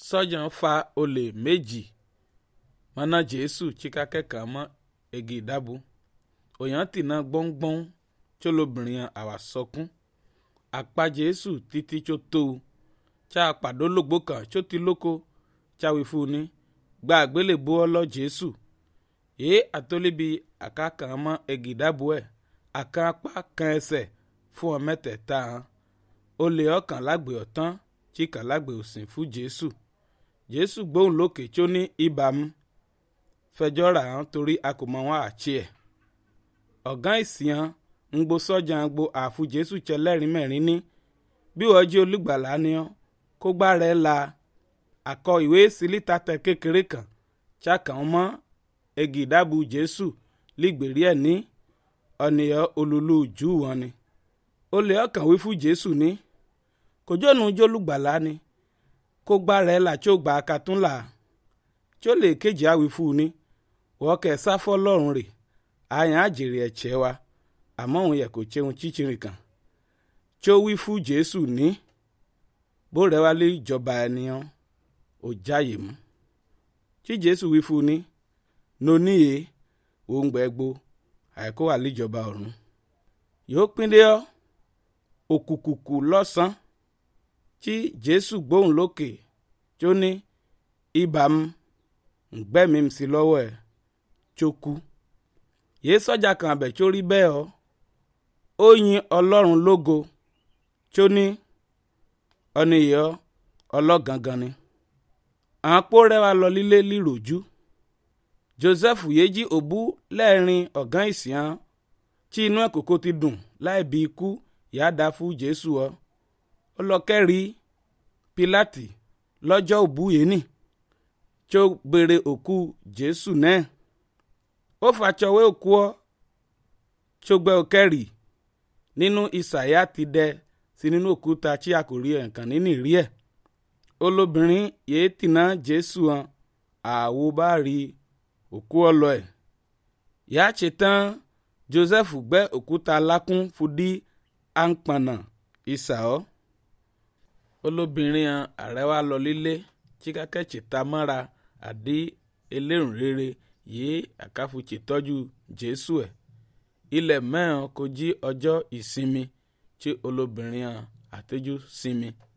sọ́jà fa olè méjì mọ́nà jésù chikakẹ́kà mọ́ egi ìdábù òyàn tìǹà gbọ́ngbọ́n tí olóbìnrin àwà sọkún àpá jésù títí tó tó o tí a pàdó lògbó kan tí ó ti lóko tí a wí fún un ní gba àgbélébó ọlọ́ jésù èé àtọ́lébi àkàkàn mọ́ egi ìdábù ẹ̀ àkàn apá kan ẹsẹ̀ fún ọ mẹ́tẹ̀ẹ̀ta hàn olè ọkàn lágbè ọ̀tán tí kàn lágbè òsìn fún jésù jésù gbóhùn lókè tí ó ní ìbámu fẹjọ́ rà hàn torí a kò mọ wọn àti ẹ̀ ọ̀gán ìsìn hàn ń gbo sọ́jà ń gbo àfu jésù tẹlẹ́rìí mẹ́rin ní bí wọ́n jí olùgbàlà ni ọ́ kó gbá rẹ̀ la àkọ ìwé sílítà tẹ kékeré kan ṣàkàn mọ́ egi ìdábù jésù lígbèrí ẹ̀ ní ọ̀nìyàn olùlù jù wọn ni olè ọkàn wí fún jésù ní kòjónú jólùgbàlà ni kó gbá rẹ̀ là tí ó gbà katún là tí ó lè kéjì àwí fún un ní wọ́n kẹ́ sáfọ́ lọ́rùn rè àyàn àjèrè ẹ̀chẹ́ wa àmọ́ òun yẹ kó tseun chíchìrì kan tí ó wí fún jésù ní bó rẹ̀ wá lé ìjọba ènìyàn ò jáyè mú tí jésù wí fún un ní noníye òun gbẹ́gbó àìkó wà líjọba ọ̀run yóò pín dé ọ́ òkùnkùnkù lọ́sàn tí jésù gbóhùn lókè tí ó ní ìbámu ǹgbẹ́mi sí lọ́wọ́ ẹ̀ tó kú yéé sọ́jà kan àbẹ̀ tó rí bẹ́ẹ̀ ọ́ ó yin ọlọ́run lógo tí ó ní ọ̀nìyàn ọlọ́gangan ni àwọn pó rẹwà lọ lílé líròjú joseph yéjì òbú lẹ́ẹ̀rin ọ̀gán ìsìn tí inú ẹ̀ kòkó ti dùn láì bí ikú ìyá dá fún jésù ọ ó lọ kẹ́rì pilati lọ́jọ́ òbú yìí nì tí ó béèrè òkú jésù náà ó fàtsọwé òkú ọ tí ó gbẹ òkẹ́rì nínú ìsàyà ti dẹ sí nínú òkúta tí a kò rí ẹ̀ǹkan nínú ìrí ẹ̀ olóbìnrin yìí tìǹà jésù hàn àwo bá rí òkú ọlọ ẹ̀ yàá ṣe tán joseph gbẹ́ òkúta lákún fúdí àǹpànà ìsà ọ́ olóbìnrin ààrẹ wa lọ lílé chikakẹ́chì ta mọ́ra àdí elérùn rere yìí àkáfùchì tọ́jú jésù ẹ̀ ilẹ̀ mẹ́rin kò jí ọjọ́ ìsinmi tí olóbìnrin àtẹ́jú sinmi.